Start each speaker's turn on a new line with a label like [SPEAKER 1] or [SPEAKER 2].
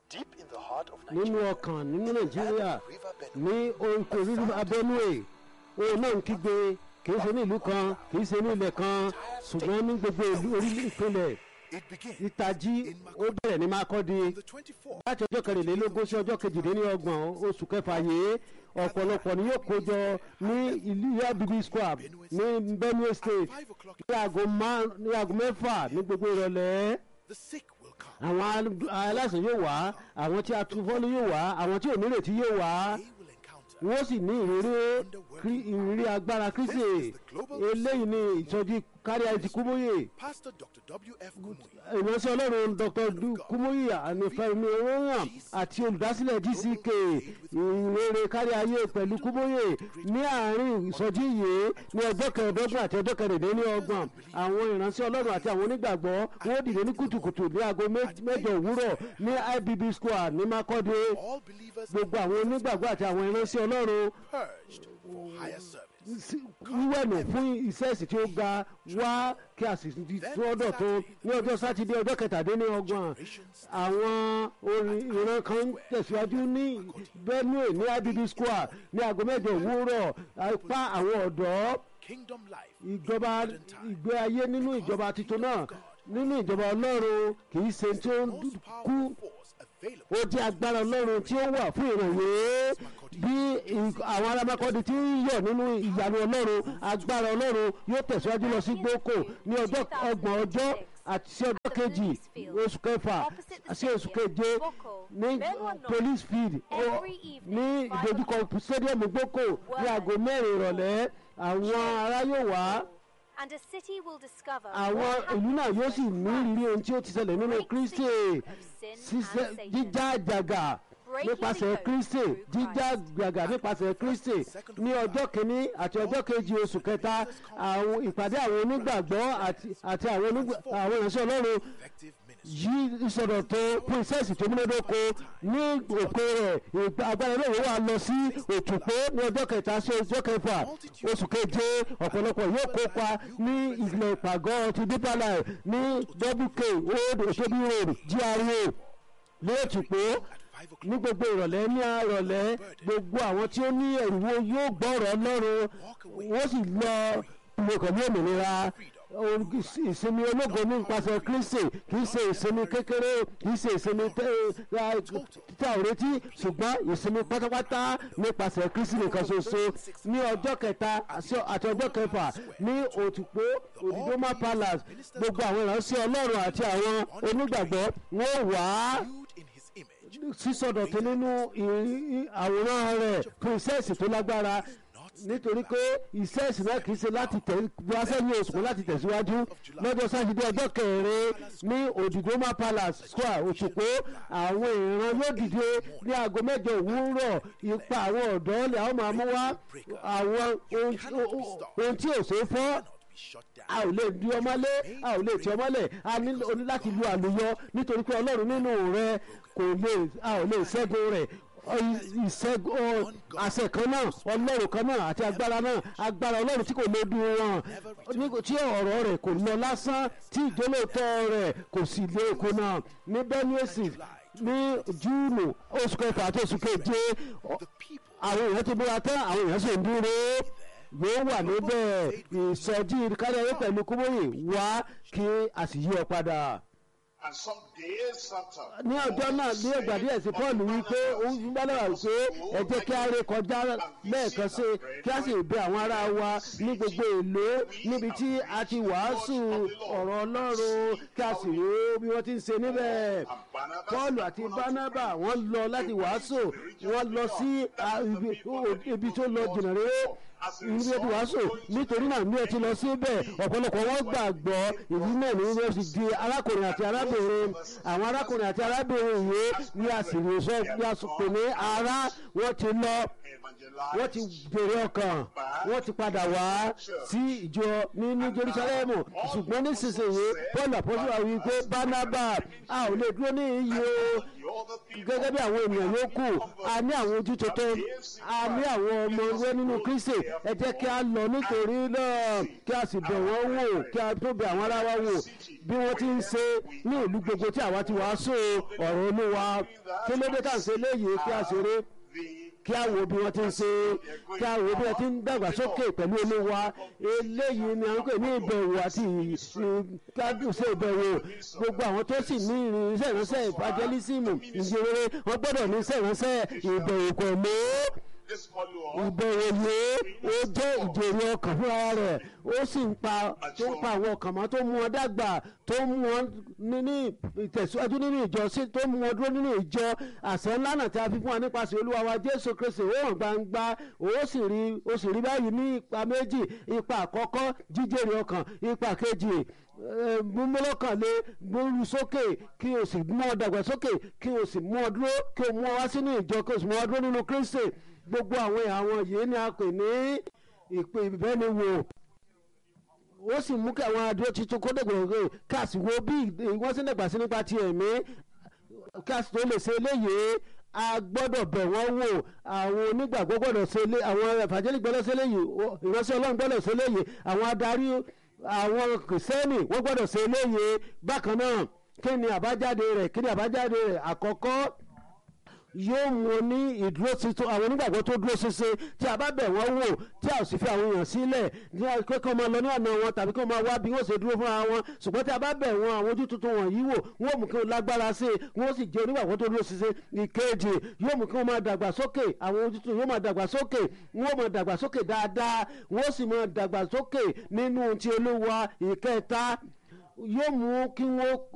[SPEAKER 1] deep in the heart of
[SPEAKER 2] nínú
[SPEAKER 1] Nigeria.
[SPEAKER 2] ọkàn nínú nàìjíríà
[SPEAKER 1] River
[SPEAKER 2] ní
[SPEAKER 1] Benue.
[SPEAKER 2] oríko rírú abẹ́núè òun náà ń kígbe kìí ṣe ní ìlú kan kìí ṣe ní ilẹ̀ kan ṣùgbọ́n ní gbogbo ìlú orílẹ̀ ìpínlẹ̀
[SPEAKER 1] It began
[SPEAKER 2] ìtají ó bẹ̀rẹ̀ ní mákọ́dí
[SPEAKER 1] on the 24th.
[SPEAKER 2] láti ọjọ́ kẹrìnlélógún sí ọjọ́ kejìdínlọ́gbọ̀n oṣù kẹfà yìí ọ̀pọ̀lọpọ̀ ni yóò kójọ ní ìlú yabibi square ní benue state
[SPEAKER 1] Five o'clock.
[SPEAKER 2] ní aago má- ní aago mẹ́fà ní gbogbo ìrọ̀lẹ́
[SPEAKER 1] The sick will come.
[SPEAKER 2] àwọn al- aláìsàn yóò wá àwọn tí a tu fọ́lú yóò wá àwọn tí ò nírètí yóò wá
[SPEAKER 1] They will encounter
[SPEAKER 2] wọ́n sì ní ìrírí krí- ìrírí agbára kristi eléyìí ni ìsọjí kárí àìsí kúmóyè
[SPEAKER 1] Pastor Dr. W.F. Kumuyi.
[SPEAKER 2] ìránṣẹ́ ọlọ́run dr Du- kúmóyè ànífẹ́mi owóyàn àti olùdásílẹ̀ gck ìrere kárí ayé pẹ̀lú kúmóyè ní àárín ìsọjí yìí ní ọjọ́ kẹẹ̀ẹ́dọ́gbọ̀n àti ọjọ́ kẹrìndínlọ́gbọ̀n àwọn ìránṣẹ́ ọlọ́run àti àwọn onígbàgbọ́ wọ́n dìde ní kùtùkùtù ní aago mé- mẹ́jọ òwúrọ̀ ní ibb square ní makọ́dé
[SPEAKER 1] All believers
[SPEAKER 2] gbogbo àwọn onígbàgbọ́ àti àwọn ìránṣẹ́ ọlọ́run
[SPEAKER 1] purged for higher service.
[SPEAKER 2] sí- wíwẹ̀nù fún iṣẹ́ ẹ̀sìn tí ó ga wá kí a sì di tọ́dọ̀ tó ní ọjọ́ sátidé ọjọ́ kẹtàdínlọ́gbọ̀n àwọn orin ìran kan ń tẹ̀síwájú ní benue ní ibb square ní aago mẹ́jọ òwúrọ̀ apá àwọn ọ̀dọ́
[SPEAKER 1] Kingdom life.
[SPEAKER 2] ìjọba ìgbé ayé nínú ìjọba tuntun náà nínú ìjọba ọlọ́run kì í ṣe tí ó ń
[SPEAKER 1] Most
[SPEAKER 2] kú
[SPEAKER 1] powerful force available.
[SPEAKER 2] ó jẹ́ agbára ọlọ́run tí ó wà fún ìrànwé bí ì- àwọn arábákọ́dé tí ń yọ̀ nínú ìyanu ọlọ́run agbára ọlọ́run yóò tẹ̀síwájú lọ sí gboko ní ọjọ́ ọgbọ̀n ọjọ́ àti sí ọjọ́ kejì oṣù kẹfà sí oṣù keje ní police field ó- ní ìdojúkọ stadium gboko ní aago mẹ́rin ìrọ̀lẹ́ àwọn ará yóò wá
[SPEAKER 3] And a city will discover
[SPEAKER 2] àwọn
[SPEAKER 3] what
[SPEAKER 2] ìlú náà
[SPEAKER 3] happened
[SPEAKER 2] yóò sì ní ìrírí ohun tí ó ti ṣẹlẹ̀ nínú
[SPEAKER 3] Break
[SPEAKER 2] kristi
[SPEAKER 3] the yoke of sin
[SPEAKER 2] ṣíṣe
[SPEAKER 3] and Satan.
[SPEAKER 2] jíjá àjàgà
[SPEAKER 3] Breaking
[SPEAKER 2] nípasẹ̀
[SPEAKER 3] the yoke
[SPEAKER 2] kristi
[SPEAKER 3] through
[SPEAKER 2] jíjá
[SPEAKER 3] Christ.
[SPEAKER 2] àjàgà nípasẹ̀ kristi ní ọjọ́ kìíní àti ọjọ́ kejì oṣù kẹta àwọn ìpàdé àwọn onígbàgbọ́ àti àti àwọn onígbà- àwọn ìránṣẹ́ ọlọ́run
[SPEAKER 1] Effective ministry.
[SPEAKER 2] yí ìsọdọ̀tun princess tó múnádóko ní òpin rẹ̀ ìgbà- agbára iléèwé wa lọ sí òtùpó ní ọjọ́ kẹta sí ọjọ́ kẹfà oṣù keje ọ̀pọ̀lọpọ̀ yóò kópa ní ìlẹ̀ ìpàgọ́ ti deeper life ní wk old osobi road gra ní òtùpó
[SPEAKER 1] Five o'clock.
[SPEAKER 2] ní gbogbo ìrọ̀lẹ́ ní àrọ̀lẹ́ gbogbo àwọn tí ó ní ẹ̀rùwó yóò gbọ́rọ̀ ọlọ́run wọ́n sì lọ pẹ̀lú òmìnira Ohun ìsinmi ológo nípasẹ̀ kristi kì í ṣe ìsinmi kékeré kì í ṣe ìsinmi tẹ- ẹ, títà òretí ṣùgbọ́n ìsinmi pátápátá nípasẹ̀ kristi nìkan ṣoṣo ní ọjọ́ kẹta àti àti ọjọ́ kẹfà ní òtùpó òdìdómà palace gbogbo àwọn ìránṣẹ́ ọlọ́run àti àwọn onígbàgbọ́ wọ́n wà á
[SPEAKER 1] Viewed in his image.
[SPEAKER 2] sísọdọ̀tún nínú ì- ì- àwòrán rẹ̀ fún iṣẹ́ tó lágbára nítorí pé iṣẹ́ ìsìn náà kì í ṣe láti tẹ̀ wá sẹ́yìn oṣù kan láti tẹ̀síwájú lọ́jọ́ sátidé ọjọ́ kẹrin ní òdìdómà palace square òṣùpó àwọn ìran yóò dìde ní aago mẹ́jọ òwúrọ̀ ipa àwọn ọ̀dọ́ lè àwọn máa mú wá àwọn ohun ohun tí ò ṣeé fọ́
[SPEAKER 1] Cannot be shut down.
[SPEAKER 2] a ò lè di ọmọlé a ò lè tí ọmọlẹ̀ a ní o ní láti lu àlùyọ nítorí pé ọlọ́run nínú rẹ kò lè a ò lè ṣẹ́gun rẹ̀ Ọ- ìṣẹ́gun ọ- àṣẹ kan náà ọlọ́run kan náà àti agbára náà agbára ọlọ́run tí kò lè dùn wọn ní- tí ọ̀rọ̀ rẹ̀ kò lọ lásán tí ìjólóòtọ́ rẹ̀ kò sì lè kùnà ní benue state ní júùnù oṣù kẹfà àti oṣù keje ọ-
[SPEAKER 1] The people
[SPEAKER 2] àwọn èèyàn ti múra tán àwọn èèyàn sì ń dúró yóò wà níbẹ̀ ìsọjí káríayé pẹ̀lú kúmóyè wá kí a sì yí ọ padà.
[SPEAKER 4] And some days after,
[SPEAKER 2] ní ọjọ́ náà ní ìgbà díẹ̀ sí paul wípé ó ń gbọ́dọ̀ wà pé ẹ jẹ́ kí a ré kọjá lẹ́ẹ̀kan sí kí a sì bẹ àwọn ará wa ní gbogbo èlò níbi tí a ti wàásù ọ̀rọ̀ ọlọ́run kí a sì rí bí wọ́n ti ń ṣe níbẹ̀. paul àti barnaba wọ́n lọ láti wàásù wọ́n lọ sí ah, ibi- o- ibi tó lọ jìnnà rere ibi tó wàásù nítorí náà ní ẹ ti lọ síbẹ̀ ọ̀pọ̀lọpọ̀ wọn gbàgbọ́ ìdí náà ní wọ́n sì di arákùnrin àti arábìnrin àwọn arákùnrin àti arábìnrin yìí ní àsìrò sọ ní àsìkò ní ara wọ́n ti lọ
[SPEAKER 4] evangelize.
[SPEAKER 2] wọ́n ti bèrè ọkàn wọ́n ti padà wá sí ìjọ nínú jerusalem ṣùgbọ́n nísinsìnyí paul àpọ́sùwà wí pé barnaba a ò lè dúró ní iyì o
[SPEAKER 4] The other people
[SPEAKER 2] gẹ́gẹ́ bí àwọn ènìyàn yòókù a ní àwọn ojú tuntun a ní àwọn ọmọ ẹgbẹ́ nínú kristi ẹ jẹ́ kí a lọ nítorí náà kí a sì bẹ̀ wọ́n wò kí a tó bẹ̀ àwọn ará wa wò bí wọ́n ti ń ṣe ní ìlú gbogbo tí àwa ti wàásù ọ̀rọ̀ olúwa kí ló dé tá à ń ṣe léyìí kí a ṣeré kí a wo bí wọ́n ti ń ṣe kí a wo bí wọ́n ti ń dàgbàsókè pẹ̀lú olúwa eléyìí ni à ń pè ní ìbẹ̀wò àti kádùsẹ̀ ìbẹ̀wò gbogbo àwọn tó sì ní irinṣẹ́ ìránṣẹ́ evangelism ìjìnrere wọ́n gbọ́dọ̀ ní iṣẹ́ ìránṣẹ́ ìbẹ̀wò pẹ̀lú
[SPEAKER 4] This follow-up
[SPEAKER 2] ìbẹ̀wò yìí ó jẹ́ ìjèrè ọkàn fúnra rẹ̀ ó sì ń pa tó ń pa àwọn ọkàn mọ́ tó mú wọn dàgbà tó mú wọn ní ní ìtẹ̀síwájú nínú ìjọ sí tó mú wọn dúró nínú ìjọ àṣẹ ńlá náà tí a fi fún wa nípasẹ̀ olúwa wa jésù kristi ó hàn gbangba ó sì rí ó sì rí báyìí ní ipa méjì ipa àkọ́kọ́ jíjèrè ọkàn ipa kejì múmúlọ́kànlé gbóru sókè kí o sì mú ọ dàgbà sókè kí o sì mú ọ dúró kí o mú ọ wá sínú ìjọ kí o sì mú ọ dúró nínú kristi gbogbo àwọn àwọn yìí ni a pè ní ìpè ìbẹ́niwò ó sì mú kí àwọn adúró tuntun kó dẹ̀gbẹ̀rẹ̀ káàsì wo bí wọ́n sì ń dàgbà sí nípa ti ẹ̀mí káàsì tó lè ṣe eléyìí a gbọ́dọ̀ bẹ̀ wọ́n wò àwọn onígbàgbọ́ gbọ́dọ̀ ṣe eléyìí àwọn evangelist gbọ́dọ̀ ṣe eléyìí ìránṣẹ́ ọlọ́run gbọ́dọ̀ ṣe eléyìí àwọn adarí àwọn kìrìsìtẹ́nì wọ́n gbọ́dọ̀ ṣe eléyìí bákan náà kí ni àbájáde rẹ̀ kí ni àbájáde rẹ̀ àkọ́kọ́ yóò mú ní ìdúró tuntun àwọn onígbàgbọ́ tó dúró ṣinṣin tí a bá bẹ̀ wọ́n wò tí a ò sì fi àwọn èèyàn sílẹ̀ ní akẹ́kọ̀ọ́ máa lọ ní ọ̀nà wọn tàbí kí wọ́n máa wá bí wọ́n ṣe dúró fúnra wọn ṣùgbọ́n tí a bá bẹ̀ wọ́n àwọn ojú tuntun wọ̀nyí wò wọ́n mú kí wọ́n lágbára sí i wọ́n sì jẹ́ onígbàgbọ́ tó dúró ṣinṣin ìkejì yóò mú kí wọ́n máa dàgbà sókè àwọn ojú tuntun yóò máa dàgbà sókè wọ́n máa dàgbà sókè dáadáa wọ́n sì máa dàgbà sókè nínú ti olúwa ìkẹta yóò mú kí wọ́n